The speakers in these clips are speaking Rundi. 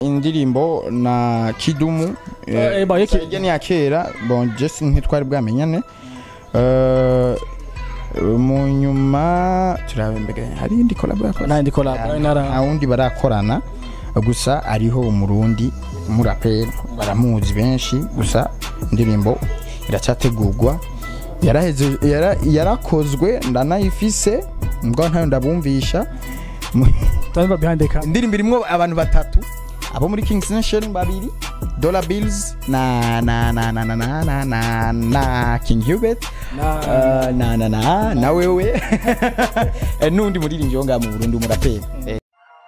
indirimbo na kidumu Eh, eh, ba, yeki- Ijya ni ya kera bon jesi ntitwari bwamenyane Eh, mu nyuma turaba mbega hari indi kolabo yakoze nandi collab nta nara wundi barakorana gusa ariho umurundi umuraperi baramuzi benshi gusa indirimbo iracyategurwa yaraheze yara- yarakozwe ndanayifise mbwa ntayo ndabumvisha Mu- tamba behind the camera indirimbo irimo abantu batatu abo muri Kings Nation babiri Dollar Bills na na na na na na na na, na King Hubert Na- Uh, na na na na wewe Eh, n'undi muririmbyi wo ngaha mu Burundi umuraperi Eh,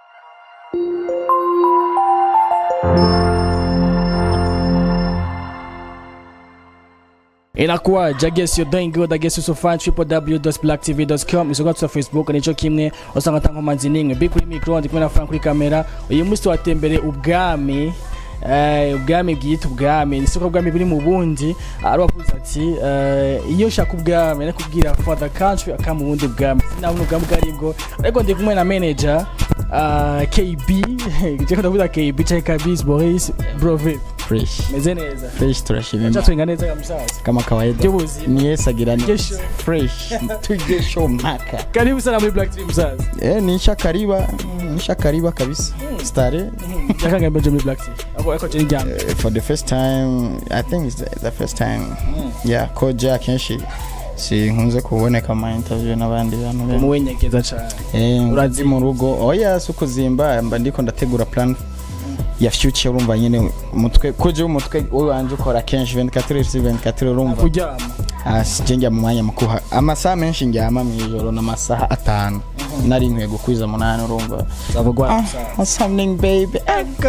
inakuwaje i guess you're doing good i guess you're so fine www.blacktv.com isoko twa facebook nico kimwe usanga tankomanzi nimwe big kuri micro ndi kumwe na frank kuri kamera uyu munsi twatembere ubwami eh, ubwami bwita ubwami ni soko ubwami buri mu bundi ari wavuze ati eh, iyo ushaka ubwami nakubwira for the country aka mu bundi bwami sinabona ubwami ubwo aribwo ariko ndi kumwe na manager uh, KB je ndavuga KB cyangwa KB Boris Brove fresh meze neza fresh turashimira cyatwenga neza musaza kama kawaida by'ubuzima ni Yesu agira ni Kesho. fresh tuje show mpaka karibu sana muri black team musaza eh nisha kariba nisha kariba kabisa stare yakanga mbeje muri black team ako ako cyane jam Uh, for the first time i think it's the, the first time yeah ko jack kenshi sinkunze kuboneka mu ma interview n'abandi bantu benshi muwenyegeza cyane Eh, Urazi- urazi mu rugo oya si ukuzimba mba ndiko ndategura plan ya future urumva nyine umutwe kuje umutwe wowe wanje ukora kenshi 24 sur 24 urumva kuryama asije njya mu mwanya mukuha amasaha menshi njyama mu ijoro n'amasaha atanu nari nkwiye gukwiza munani urumva zavugwa ah something baby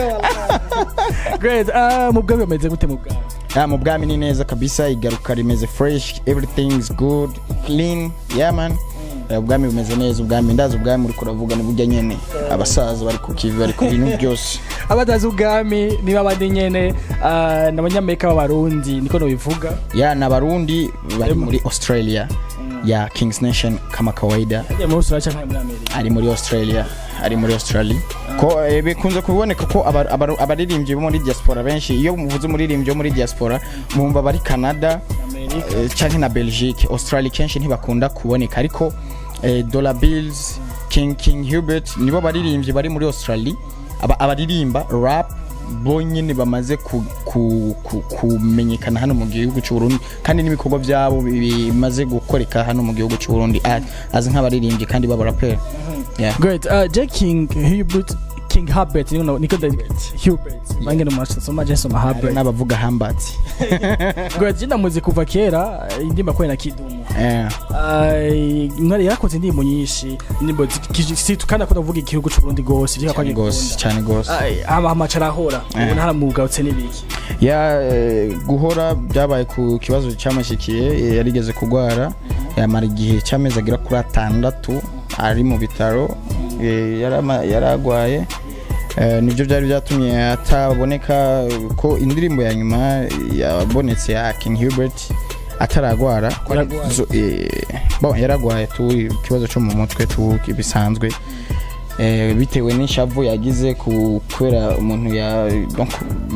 great ah mu bwami bameze gute mu bwami Ah, mu bwami ni neza kabisa igaruka rimeze fresh everything is good clean yeah man Eh, ubwami bumeze neza ubwami ndazi ubwami uri kuravuga ni burya nyene abasaza bari ku kivi bari ku bintu byose abatazi ubwami niba abandi nyene ah, ni abanyamerika b'abarundi niko nobivuga ya na barundi bari muri australia ya kings nation kama kawaida yagiye muri australia cyangwa muri amerika ari muri australia ari muri australia ko eh, bikunze kuboneka ko aba- aba- abaririmbyi bo muri diaspora benshi iyo muvuze umuririmbyi wo muri diaspora mumva bari canada amerika eh, canke na belgique australia kenshi ntibakunda kuboneka ariko eh, dollar bills king king hubert nibo baririmbyi bari muri australia aba- abaririmba rap bonyine bamaze ku- ku- ku- kumenyekana hano mu gihugu cy'u Burundi kandi n'ibikorwa byabo bi- bimaze gukoreka hano mu gihugu cy'u Burundi a- azi nk'abaririmbyi kandi b'abaraperi yeah. great uh, j king hubert king habert niko niko hubert bange no master so maje so habert n'abavuga hambati great jinda muzi kuva kera indimba kwena kidumu Eh, mwari yarakoze indirimbo nyinshi indirimbo kandi akunda kuvuga igihugu cy'u Burundi gose ivyo cyane gose cyane gose ama amacara ahora ubu ntaramugarutse n'ibiki ya eh, guhora byabaye ku kibazo cyamushikiye eh, yarigeze kugwara yamara igihe cy'amezi agera kuri atandatu ari mu bitaro eh, yarama- yaragwaye Eh, nibyo byari byatumye ataboneka ko indirimbo ya nyuma yabonetse ya King Hubert ataragwara ko ari- Yaragwaye. zo- eh, bon yaragwaye tu ikibazo cyo mu mutwe tu bisanzwe eh, bitewe n'ishavu yagize ku kubera umuntu ya donc,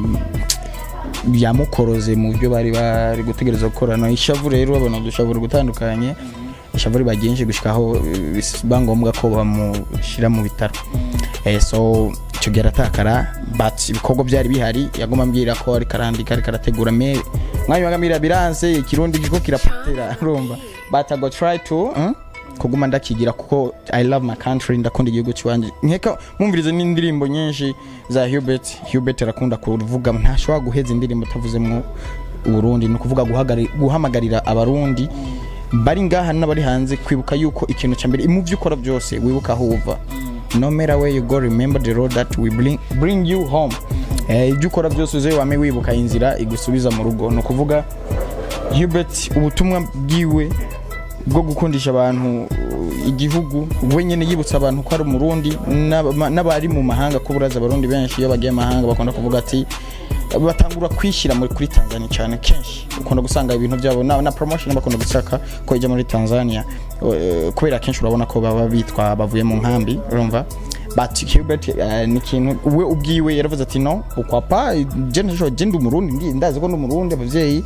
yamukoroze mu byo bari bari gutegereza gukorana ishavu rero babona udushavu gutandukanye ishavu riba ryinshi gushikaho eh, biba ngombwa ko bamushyira mu bitaro eh, so icyo gihe aratakara but ibikorwa byari bihari yagomba ambwira ko ariko arandika ariko arategura me mwanya wagamira biranse ikirundi kiko kirapatira urumva but I go try to hmm? kuguma ndakigira kuko I love my country ndakunda igihugu cyanje nkeka mumvirize n'indirimbo nyinshi za Hubert Hubert arakunda kuvuga ntashobora guheza indirimbo utavuzemo Uburundi ni ukuvuga guhagari- guhamagarira abarundi bari ngaha n'abari hanze kwibuka yuko ikintu cya mbere mu byo ukora byose wibuka aho uva no matter where you go remember the road that we bring, bring you home eh, ibyo ukora byose uze wame wibuka inzira igusubiza mu rugo ni ukuvuga Hubert ubutumwa bwiwe bwo gukundisha abantu uh, igihugu we nyine yibutsa abantu ko ari umurundi n'aba- n'abari mu mahanga ko buraza abarundi benshi iyo bagiye mahanga bakunda kuvuga ati batangura kwishyira muri kuri Tanzania cyane kenshi ukunda gusanga ibintu byabo na, na promotion bakunda gushaka ko ijya muri Tanzania uh, kubera kenshi urabona ko baba bitwa bavuye mu nkambi urumva but Hubert eh, ni ikintu we ubwiwe yaravuze ati no ukwapa je ntashoboye je ndi umurundi ndi ndazi ko ndi umurundi abavyeyi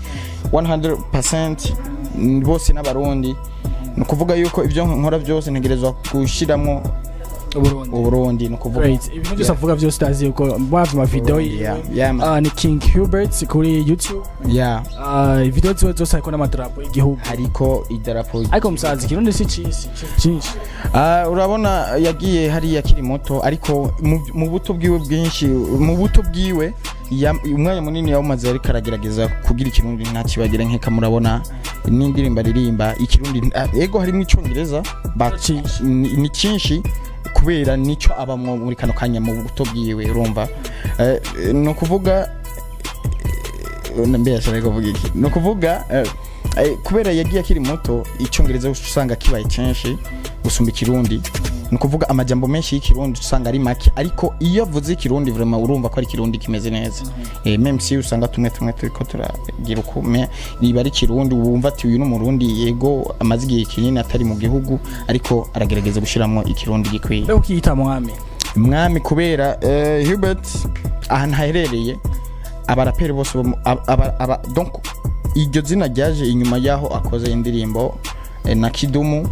100% mm, bose n'abarundi ni ukuvuga yuko ibyo nkora byose ntegerezwa gushyiramo Uburundi uburundi ni ukuvuga Great. ibintu byose avuga byose utazi yuko bavye amavideo Yeah, yeah, man. Ah, ni king hubert kuri youtube ya Ah, video ziwe zose hariko n'amadarapo y'igihugu hariko idarapo ariko musazi ikirundi si cisi cyinshi Ah, urabona yagiye hariya akiri muto ariko mu- mu buto bwiwe bwinshi mu buto bwiwe ya- umwanya munini yawumaze ariko aragerageza kugira ikirundi ntakibagira nkeka murabona n'indirimbo aririmba ikirundi ah, ego harimo icyongereza but Cyinshi. ni ni cyinshi kubera nicyo abamwo muri kano kanya mu buto bwiwe urumva Eh, eh, ni ukuvuga eh, mbere ashaka kuvuga iki ni ukuvuga eh, eh, kubera yagiye akiri muto icyongereza usanga kibaye cyinshi gusumba ikirundi ni ukuvuga amajambo menshi y'ikirundi usanga ari make ariko iyo avuze ikirundi vraiment urumva ko ari ikirundi kimeze neza eh, meme si usanga tumwe tumwe turiko turagira uko me riba ari ikirundi wumva ati uyu ni umurundi yego amaze igihe kinini atari mu gihugu ariko aragerageza gushyiramo ikirundi gikwiye mbega ukiyita mwami mwami kubera eh, Hubert ahantu haherereye abaraperi bose bo mu- aba- aba- aba- donc iryo zina ryaje inyuma y'aho akoze indirimbo eh, na kidumu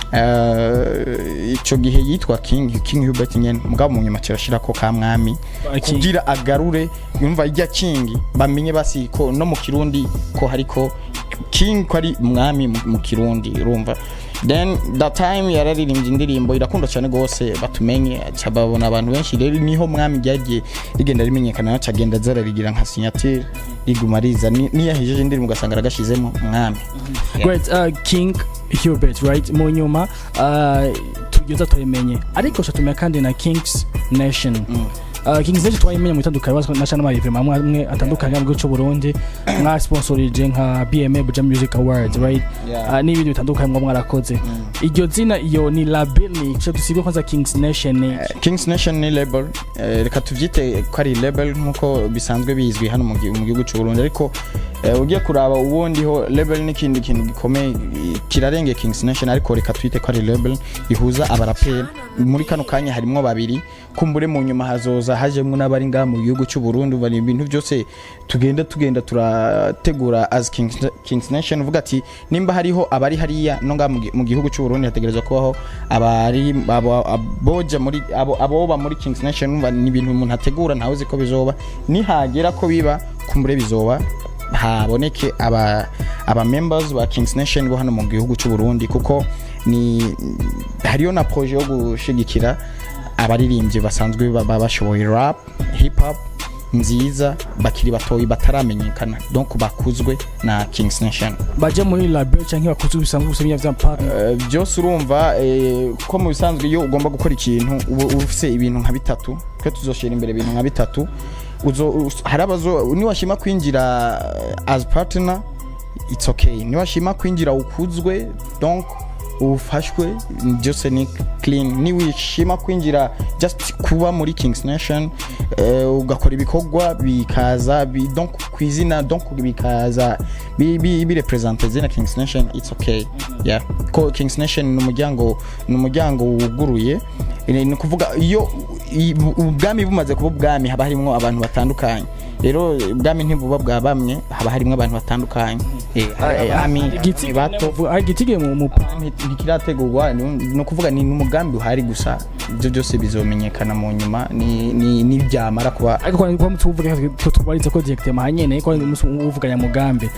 eh, ico gihe yitwa king king hubert nyene mugabo mu nyuma kirashirako ka mwami Ba King. kugira agarure yumva irya king bamenye basi ko no mu kirundi ko hariko king ko ari mwami mu- mu kirundi urumva then that time yararirimbye indirimbo irakunda cyane gose batumenye aca babona abantu benshi rero niho mwami ryagiye rigenda rimenyekana naco agenda zararigira nka signature riguma riza Ni- niyahejeje indirimbo ugasanga aragashizemo mwami great uh, king hubert right mu nyuma uh, tugeza turabimenye ariko shatumenya kandi na kings nation Uh, Kings Nation twayimenye mu itandukanye na channel mari vraiment amwe atandukanye mu gihugu cy'u Burundi mwa sponsorije nka BMA Buja Music Awards right Yeah. uh, n'ibindi bitandukanye mwa mwarakoze iryo zina iyo ni label ni cyo dusibe kwanza Kings Nation ni Kings Nation ni label eh, reka tuvyite ko ari label nkuko bisanzwe bizwi hano mu gi- mu gihugu cy'u Burundi ariko eh, ugiye kuraba ubundi ho label n'ikindi kintu gikomeye eh, kirarenge Kings Nation ariko reka twite ko ari label ihuza abaraperi muri kano kanya harimwo babiri kumbure mu nyuma hazoza hajemwo n'abari ngaha mu gihugu cy'u Burundi bari ibintu byose tugenda tugenda turategura as Kings, Kings Nation uvuga ati nimba hariho abari hariya no ngaha mu gi- mu gihugu cy'u Burundi hategerezwa kubaho abari abo- aboja muri abo aboba muri Kings Nation umva ni ibintu umuntu ategura ntawe uzi ko bizoba nihagera ko biba kumbure bizoba haboneke aba aba members ba Kings Nation bo hano mu gihugu cy'u Burundi kuko ni hariyo na projet yo gushigikira abaririmbyi basanzwe baba bashoboye rap hip hop nziza bakiri batoyi bataramenyekana donc bakuzwe na Kings Nation baje muri label cyangwa bakuze bisanzwe gusemya vya partner Eh, byose urumva eh, ko mu bisanzwe iyo ugomba gukora ikintu uba uba ufise ibintu nka bitatu twe tuzoshira imbere ibintu nka bitatu uzo us- hari abazo niwashima kwinjira eh, as partner it's okay niwashima kwinjira ukuzwe donc ufashwe byose ni clean niwishima kwinjira just kuba muri Kings Nation eh, ugakora ibikorwa bikaza bi, donc kwizina donc bikaza bi, bi, bi represente zina Kings Nation it's okay yeah ko Kings Nation ni umuryango ni umuryango wuguruye ni ni ukuvuga iyo i- ubwami bumaze kuba ubwami haba harimo abantu batandukanye rero ubwami ntibuba bwa bamwe haba harimo abantu batandukanye eh, eh, ami igiti bato igitige mu mu Nti- ntikirategurwa ni ni ukuvuga ni n'umugambi uhari gusa ibyo byose bizomenyekana mu nyuma ni- ni- nibyamara kuba ariko kwa kwa mtu uvuga ko tubaritse ko directement hanyene ko musu uvuganya mugambi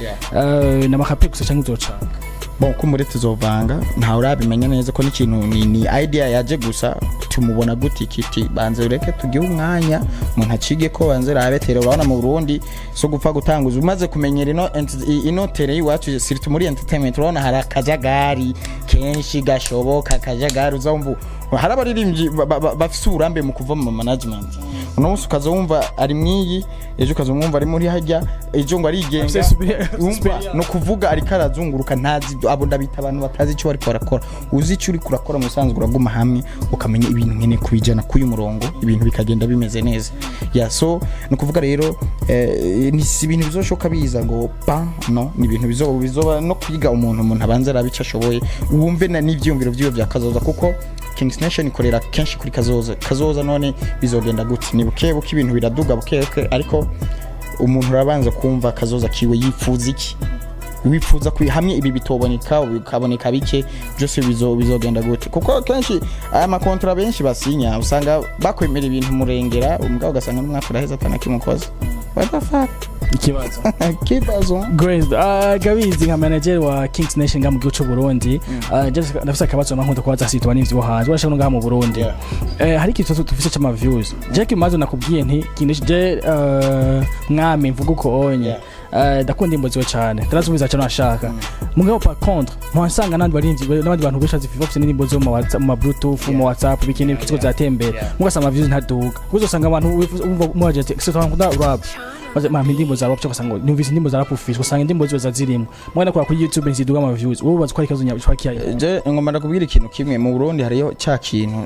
eh na makape gusa cyangwa uzoca bon kumbure tuzovanga ntawe urabimenya neza ko n'ikintu ni, ni idea yaje gusa tumubona gute kiti banze ureke tugihe umwanya umuntu acige ko banze rabetera urabona mu Burundi so gupfa gutanguza umaze kumenyera ino ent- ino tere iwacu sirtu muri entertainment urabona hari akajagari kenshi gashoboka akajagari uzumva hari abaririmbyi ba- ba- ba- bafise uburambe mu kuva mu management uno munsi ukaza wumva ari mwiyi ejo ukaza wumva ari muri hajya ejo ngo arigenga Afise superior- wumva superior. no kuvuga ariko arazunguruka ntazi abo ndabita abantu batazi icyo bariko barakora uzi icyo uri kurakora mu bisanzwe uraguma hamwe ukamenya ibintu nkene kubijana k'uyu murongo ibintu bikagenda bimeze neza ya so ni ukuvuga rero eh, ni si ibintu bizoshoka biza ngo pa no ni ibintu bizoba bizoba no kwiga umuntu umuntu abanza arabe icyo ashoboye wumve na n'ivyiyumviro vyiwe vyakazoza kuko Kings Nation ikorera kenshi kuri kazoza kazoza none bizogenda gute ni buke buke ibintu biraduga buke buke ariko umuntu urabanza kumva kazoza kiwe yifuza iki wifuza kwi hamwe ibi bitoboneka bikaboneka bike byose bizo bizogenda gute kuko kenshi aya makontra benshi basinya usanga bakwemera ibintu murengera umugabo ugasanga n'umwaka uraheza atanakimukoze what the fuck ikibazo kibazo Grace, uh, gabizi nka manager wa Kings Nation nga mu gihugu cy'u Burundi uh, just ndafise akabazo nkunda kubaza sitwa n'ivyo hanze urashaka ngaha mu Burundi Yeah. eh hari ikibazo tufise cy'ama views je kimazo nakubwiye nti Kings je uh, mwami mvuga uko onye Yeah. Uh, ndakunda imbo ziwe cyane ndarazubiza cyane nashaka mugabo par contre muhasanga nandi barinzi n'abandi bantu benshi bazifiva bafite n'indirimbo zo mu WhatsApp- mu ma bluetooth mu WhatsApp bikini bikitiko zatembera Yeah. mugasanga ama views ntaduga uzosanga abantu wifuza- umva muhaje ati sitwa nkunda rap maze mama indirimbo za rap cyangwa ngo numvise indirimbo za rap ufise usanga indirimbo ziwe zazirimo mwana kwa kuri YouTube nziduga ama views wowe bazi ko ari ikibazo nyabishwakiye je ngomba ndakubwira ikintu kimwe mu Burundi hariyo cya kintu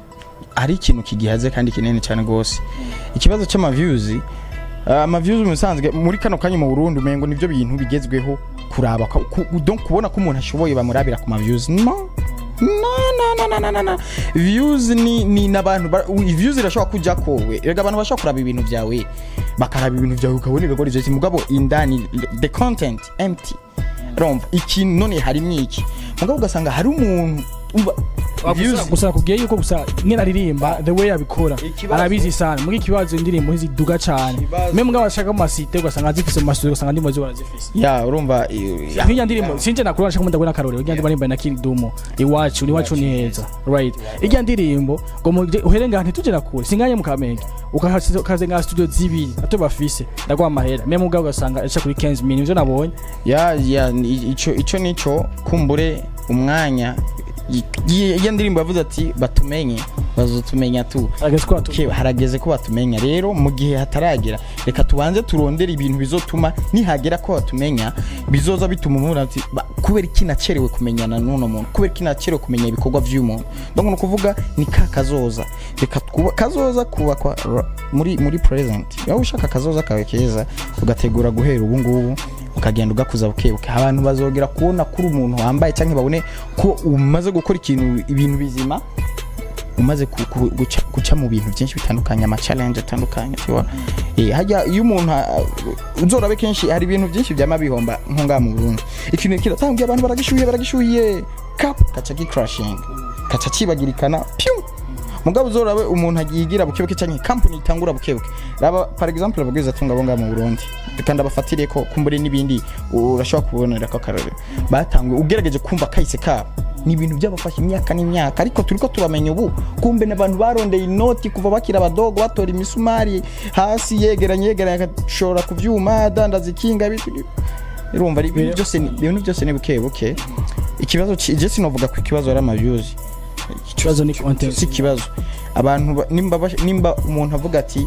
hari ikintu kigihaze kandi kinini cyane gose ikibazo cy'ama views uh, ama views musanzwe muri kano kanya mu Burundi umengo nivyo bintu bigezweho kuraba ko- ku- donc kubona ko umuntu ashoboye bamurabira ku ma views no no no no no no no views ni ni nabantu ba- u- views irashobora kuja kowe rega abantu bashobora kuraba ibintu byawe bakaraba ibintu byawe ukabona ko ivyo mugabo indani the content empty romva ikintu none harimo iki mugabo ugasanga hari umuntu umva views gusa nakubwiye yuko gusa nyine aririmba the way abikora Ikibazo- arabizi sana muri ikibazo indirimbo ntiziduga cyane Ikibazo- mwe mugabo ashaka mu masite ugasanga azifise mu masite ugasanga indirimbo ziwe arazifise ya urumva i- ya- nk'iyo ndirimbo sinje nakuru nashaka kumunda kubona akarorero ijya ndirimbo na Kidumu iwacu ni iwacu ni heza right ijya ndirimbo ngo mu uhere ngaha ntitugera kure singanye mu kamenge ukaze nka studio zibiri ato bafise ndagwa amahera mwe mugabo ugasanga aca kuri 15 minutes ivyo nabonye ya ya ni- ico ico nico kumbure umwanya i- i- iyo ndirimbo yavuze ati batumenye bazotumenya tu ageze ko atu Okay, harageze ko batumenya rero mu gihe hataragera reka tubanze turondere ibintu bizotuma nihagera ko batumenya bizoza bituma umuntu ati "Ba- kubera iki nacerewe kumenyana n'uno muntu kubera iki nacerewe kumenya ibikorwa by'uyu muntu donc ni ukuvuga ni ka kazoza reka twuba kazoza kubakwa ra- muri muri present waba ushaka kazoza kawe keza ugategura guhera ubu ngubu ukagenda ugakuza bukebuke abantu bazogera kubona kuri umuntu wambaye cyangwa babone ko umaze gukora ikintu ibintu bizima umaze ku- ku- guca, guca mu bintu byinshi bitandukanye ama challenge atandukanye tiwa eh hajya iyo umuntu ah, uzorabe kenshi hari ibintu byinshi byama bihomba nko ngaha mu Burundi ikintu kiratangiye abantu baragishuhiye baragishuhiye kap kaca gi crashing kaca kibagirikana piu mugabo uzorabe umuntu agigira bukebuke cyangwa company itangura bukebuke raba par exemple abagwiza tunga bo ngaha mu Burundi kandi abafatire ko kumbure n'ibindi urashobora kubonera ko akarore batanguye ugerageje kumva kahise kabo ni ibintu byabafashe imyaka n'imyaka ariko turiko turamenya ubu kumbe n'abantu barondeye inoti kuva bakira abadogo batora imisumari hasi yegeranye yegeranye agashora ku vyuma adandaza ikinga bitu- urumva ari- ibintu byose ni- ibintu byose ni buke buke ikibazo ci- je sinovuga ko ikibazo ari amavyuzi ikibazo ni content si ikibazo abantu ba- nimba bash- nimba umuntu avuga ati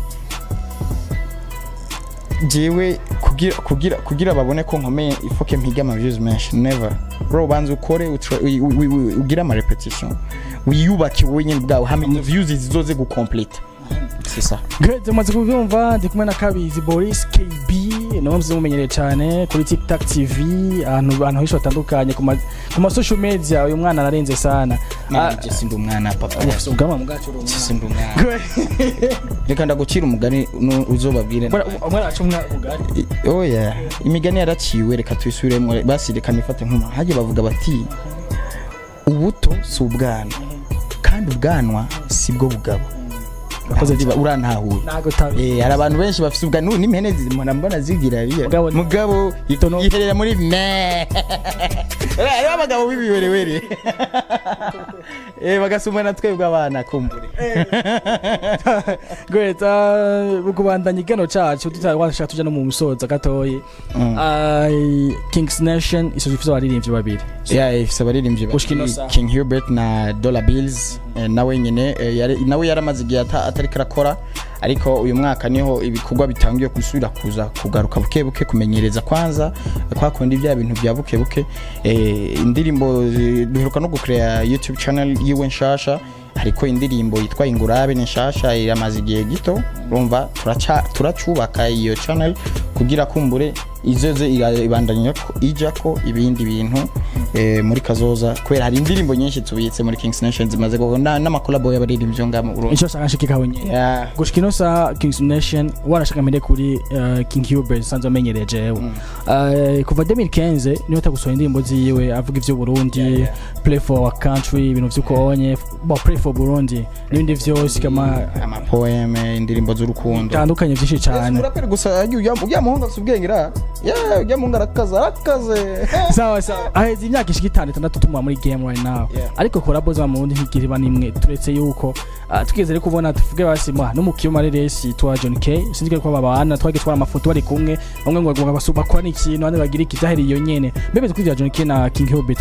jewe kugira kugira kugira babone ko nkomeye ifoke mpige ama views menshi never bro banza ukore utra- wi- wi- wi- ugire ama repetition wiyubake wowe nyine bwawe hamenye views zizoze gucomplete c'est ça Great, umaze kubyumva ndi kumwe na Kabizi Boris KB nawe mzi mumenyereye cyane kuri TikTok TV ahantu ahantu henshi hatandukanye ku ma ku ma social media uyu mwana ararenze sana Ah, je sindi umwana papa ufise ubwanwa mu bwacu uri umwana. sindi umwana Great. reka ndagucira umugani nu- uzobabwire Bwana, umwana wacu umwana ubwari I- oya imigani yaraciwe reka tuyisubiremo basi reka nifate nk'umuntu hajya bavuga bati ubuto si ubwana kandi ubwanwa si bwo bugabo Urakoze Aho ziba- urantahuye ntago tabi Eh, hari abantu benshi bafite ubwanwa n'ubu n'impene zimona mbona zigira biya Mugabo- mugabo Itono- yiherera muri me hariho abagabo b'ibiwerewere Eh, bagasumana twebwe abana kumbure Great, uh, kubandanya igano cacu tutashaka tuja no mu musoza gatoyi Mm. Ah, Kings Nation isoje ifite abaririmbyi babiri ya ifise abaririmbyi Gushika ino babiri, saha. King Hubert na Dollar Bills eh, nawe nyine eh, yari- nawe yaramaze igihe ata- atariko arakora ariko uyu mwaka niho ibikorwa bitangiye gusubira kuza kugaruka buke buke kumenyereza kwanza kwa kundi bya bintu bya buke buke eh, indirimbo eh, duheruka no gucrea YouTube channel yiwe nshasha ariko indirimbo yitwa ingurabe ni nshasha iramaze igihe gito urumva turaca turacubaka iyo channel kugira kumbure izoze ira- ibandanya ko ijya ko ibindi bintu eh, muri kazoza kubera hari indirimbo nyinshi tubitse muri Kings Nation zimaze gukorwa na- n'amakolabo y'abaririmbyi ngaha mu Burundi icyo shaka nshikikaho nyine Yeah. gushika ino saha kings nation warashaka mbere kuri uh, king hubert sanzwe amenyereye jewe uh, kuva 2015 niwe atagusohora indirimbo ziwe avuga ivyo burundi play for our country ibintu vy'uko onye bo play for burundi n'ibindi vyose kama amapoeme indirimbo z'urukundo bitandukanye vyinshi cane uraperi gusa ujya muhungu afite ubwenge ra yeah ujya muhungu arakaze arakaze sawa sawa aheza imyaka ishika itanu itandatu tumuha muri game right now Yeah. ariko korabo za murundi ntigira iba nimwe turetse yuko ah, twigeze rero kubona tuvuge basimwa no mu kiyoma resi twa John K sinzi ko babana twage twara amafoto bari kumwe bamwe ngo ngo basu bakora ikintu abandi bagira ikizaheri iyo nyene mbebe kuri John K na King Hubert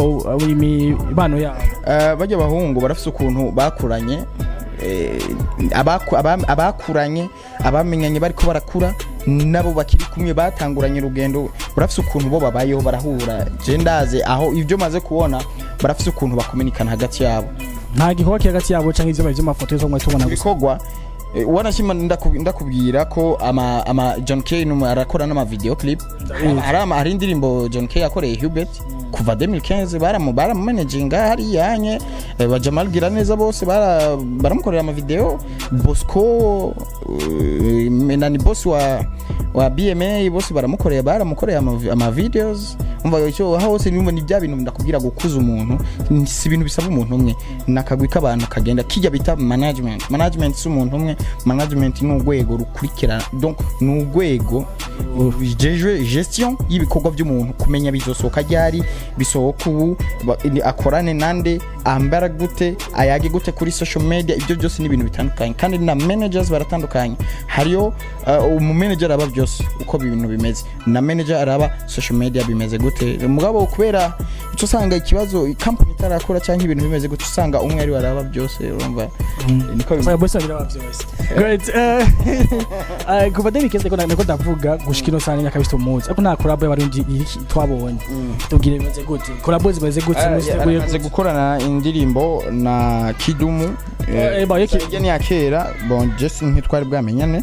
imibano yabo Eh, bajya bahungu barafite ukuntu bakuranye eh, abaku- abam- abakuranye abamenyanye bariko barakura nabo bakiri kumwe batanguranye urugendo barafite ukuntu bo babayeho barahura je ndaze aho ibyo maze kubona barafite ukuntu bakominikana hagati yabo nta gikorwa kiri hagati yabo canke ivyo bari vy'amafoto yo tubona gusa ibikorwa eh, wanashima ndaku- ndakubwira ko ama, ama John K numu arakora n'ama video clip hari ama- hari indirimbo John K yakoreye Hubert kuva 2015 baramu baramanaginga hari yanye eh, ba Jamal Giraneza bose bara baramukorera ama video Bosco eh, nani boss wa wa BMA bose baramukoreye baramukoreye ama, ama videos umva icyo aho hose nimba ni bya bintu ndakubwira gukuza umuntu si ibintu bisaba umuntu umwe nakagwi k'abantu kagenda kijya bita management management si umuntu umwe management ni urwego rukurikirana donc ni urwego rujejwe gestion y'ibikorwa by'umuntu kumenya bizosohoka ryari bisohoka ubu ba- ni- akorane nande ambara gute ayage gute kuri social media ibyo byose ni ibintu bitandukanye kandi na managers baratandukanye hariyo uh, umumanager araba byose uko ibintu bimeze na manager araba social media bimeze gute mugabo kubera icyo usanga ikibazo company itarakora cyangwa ibintu bimeze gute usanga umwe ari we araba byose urumva niko bimeze Sasa bose babiri bavyose. Great. eh, eh, Kuva David Keze ko nako ndavuga gushika ino sanya kabisa umuzi. Ariko nta collab y'abarundi iriki twabonye. Tubwire bimeze gute? Collab zimeze gute? Musiteguye amaze gukorana indirimbo na kidumu Eh, eh, ba, yaki- Iyo ni iya kera bon jesi ntitwari bwamenyane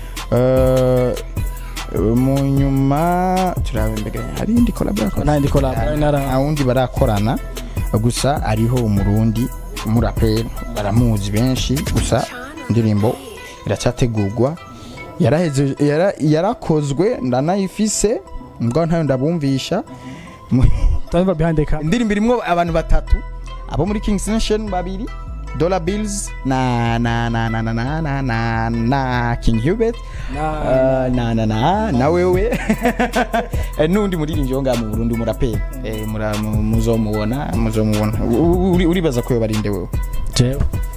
Eh, mu nyuma turaba imbere hari indi collab yakoze? nta indi collab nara nta wundi barakorana gusa ariho umurundi umuraperi baramuzi benshi gusa indirimbo iracyategurwa yaraheze yara- yarakozwe ndanayifise mbwa ntayo ndabumvisha Mu- Tava behind the camera. indirimbo irimo abantu batatu abo muri Kings Nation babiri Dollar Bills na na na na na na na na, na King Hubert Na- Uh, na na na na wewe Eh, n'undi muririmbyi wo ngaha mu Burundi umuraperi eh, mura- mu- muzomubona muzomubona U- u- uri- uribaza ko yobarinde wewe Jewe.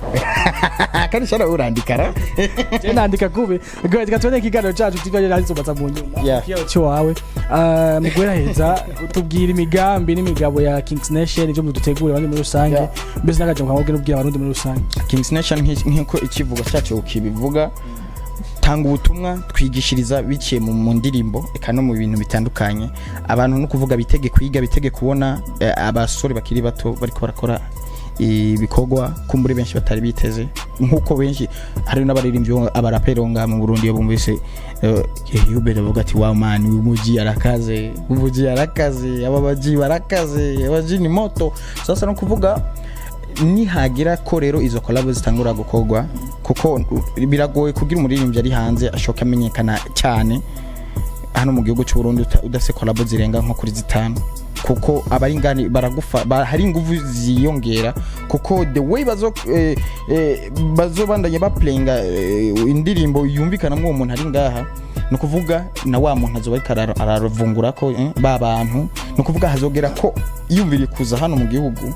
kandi shara urandikara Je nandika kubi. Great. Katwene ikiganiro cyacu tivyo yari zubatsa mu nyuma. Yeah. Kiyo cyo wawe. Ah, mugwera heza tubwira imigambi n'imigabo ya Kings Nation ivyo mudutegura abandi muri rusange. Yeah. Mbese nagaje mukabwira ubwira abarundi muri rusange. Kings Nation nk'i- nk'uko ikivugo cyacu kibivuga tanga ubutumwa twigishiriza biciye mu mu ndirimbo eka no mu bintu bitandukanye abantu no kuvuga bitege kwiga bitege kubona eh, abasore bakiri bato bariko barakora ibikorwa kumbure benshi batari biteze nk'uko benshi hari n'abaririmbyi bo- abaraperi bo ngaha mu Burundi iyo bumvise eh, Hubert avuga ati wa man uyu muji arakaze umuji arakaze aba baji barakaze abaji ni moto sasa no kuvuga nihagira ko rero izo collab zitangura gukorwa kuko uh, biragoye kugira umuririmbyi ari hanze ashoka amenyekana cyane hano mu gihugu cy'u Burundi uta- udafite collab zirenga nko kuri zitanu kuko abari ngani baragufa ba, hari ingufu ziyongera kuko the way bazo eh, eh, bazobandanya baplayinga eh, indirimbo yumvikana uwo muntu ari ngaha ni ukuvuga na wa muntu azoba ariko araro- araravungura ko eh, ba bantu ni ukuvuga hazogera ko yumviriye kuza hano mu gihugu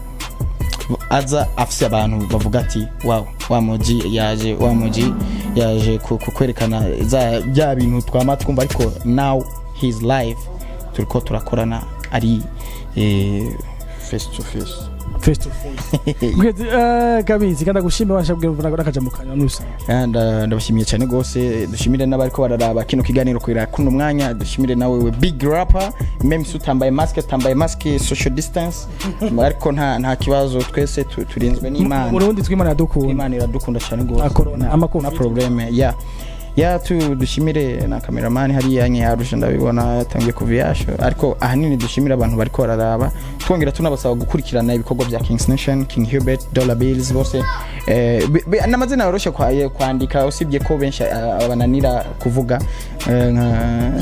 aza afise abantu bavuga ati wow wa muji yaje wa muji yaje ku- ku- kwerekana za bya bintu twama twumva ariko now his live turiko turakorana ari eh, face to face face to face Great, eh, kabizi kandi agushimira washa kubwira nakaja mu kanya nusa Ah, nda- ndabashimiye cyane gose dushimire n'abariko bararaba kino kiganiro kwira kuno mwanya dushimire nawe we big rapper meme si utambaye mask tambaye mask social distance ariko nta nta kibazo twese tu- turinzwe n'Imana Murundi twimana yadukunda Imana iradukunda cyane gose Na corona, ama na Covid. probleme ya ya tu dushimire na cameraman hariya nyarusha ndabibona yatangiye kuva iyasho ariko ahanini dushimire abantu bariko bararaba twongera tunabasaba gukurikirana ibikorwa bya Kings Nation King Hubert Dollar Bills bose eh, bi- bi- n'amazina yoroshe kwa- eh, kwandika usibye ko benshi ah, abananira kuvuga eh, nka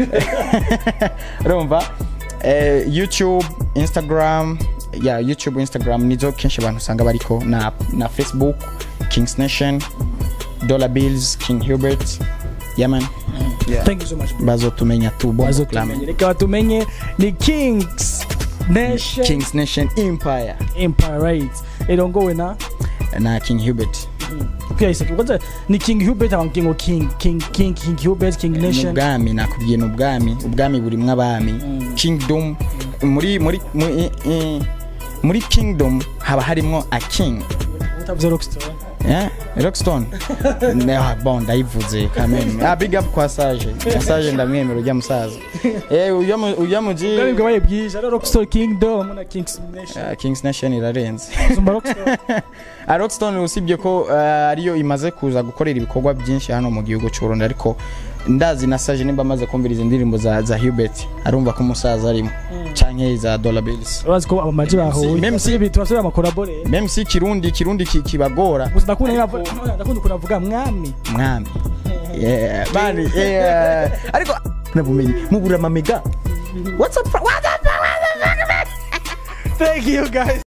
urumva eh, youtube instagram ya youtube instagram nizo kenshi abantu usanga bariko na, na facebook kings nation dollar bills king hubert yaman yeah. thank you so much bro. bazotumenya tu Bongo bazo Clam. tumenye reka batumenye ni kings nation kings nation empire empire right irongowe na na king hubert kwiyahise kwanza ni king hubert ama king king king king king hubert king ni nation ubwami nakubwiye ni ubwami ubwami burimwo abami kingdom muri muri muri, eh, muri kingdom haba harimwo a king utavuze rockstar Yeah, Rockstone. Ne- bon ndayivuze kameme. Ah big up kwa Sage. Sage ndamwemera ujya musaza. Eh ujya mu- ujya muji bwari bwabaye bwije ari rockstar kingdom na kings nation Ah, Kings Nation irarenze. zumba rockstar Ah, Rockstone usibye ko ah, ariyo imaze kuza gukorera ibikorwa byinshi hano mu gihugu cy'u Burundi ariko ndazi na Sage nimba amaze kumviriza indirimbo za za Hubert arumva ko umusaza arimo canke za Dollar Bills. urazi ko abamaji bahuye Même si- ibi tubasubira amakorabore Même si kirundi kirundi ki- kibagora gusa ndakunda nk'avu- ndakunda ukuntu avuga mwami mwami. Yeah, bani yeah. ariko nabumenye mubura amamega. What's up? What's up? thank you guys